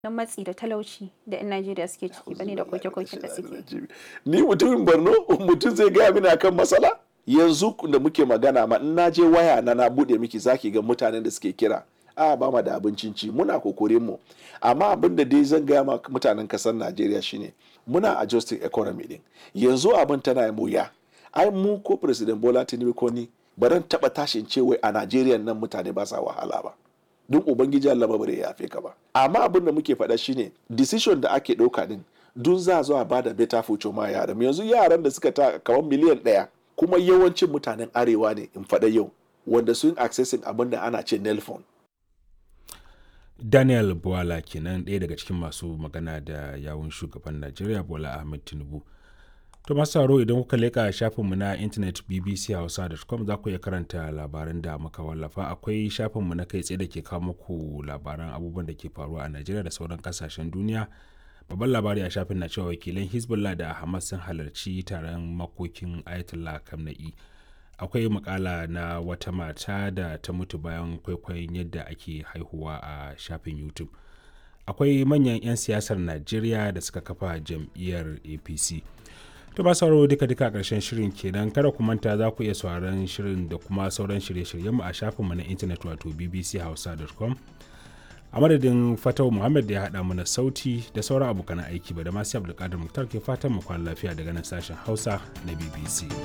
na matsi da talauci da 'yan Najeriya suke ciki bane da koke-koken da suke. Ni mutumin Borno mutum zai gaya mini akan matsala? Yanzu da muke magana ma in na je waya na na bude miki zaki ga mutanen da suke kira. A ba ma da abincin ci muna kokorin mu. Amma abin da dai zan gaya ma mutanen kasar Najeriya shine muna adjusting economy din. Yanzu abin tana yi wuya. Ai mu ko President Bola Tinubu ko ni baran taba tashin ce wai a Najeriya nan mutane ba sa wahala ba. don ubangiji Allah ba bare yafe ka ba amma abin da muke faɗa shine decision da ake ɗauka din dun za zo a bada better future ma yaran yanzu yaran da suka ta kamar miliyan ɗaya kuma yawancin mutanen arewa ne in faɗa yau wanda sun accessing abin da ana ce nelfon daniel buwala kenan ɗaya daga cikin masu magana da yawun shugaban najeriya bola ahmed tinubu To masu sauraro idan kuka leƙa shafinmu na intanet bbchausa.com za ku iya karanta labaran da muka wallafa akwai shafinmu na kai tsaye da ke kawo muku labaran abubuwan da ke faruwa a Najeriya da sauran kasashen duniya. Babban labari a shafin na cewa wakilan Hezbollah da Hamas sun halarci taron makokin Ayatollah Khamenei. Akwai makala na wata mata da ta mutu bayan kwaikwayon yadda ake haihuwa a shafin YouTube. Akwai manyan 'yan siyasar Najeriya da suka kafa jam'iyyar APC. To ba sauraro duka duka ƙarshen shirin kenan kada ku manta za ku iya sauraron shirin da kuma sauran shirye-shiryen mu a shafinmu na intanet wato bbchausa.com. A madadin Fatau Muhammad da ya haɗa mana sauti da sauran abokan aiki ba da masu Abdulkadir Muktar ke fatan mu kwana lafiya daga nan sashen Hausa na BBC.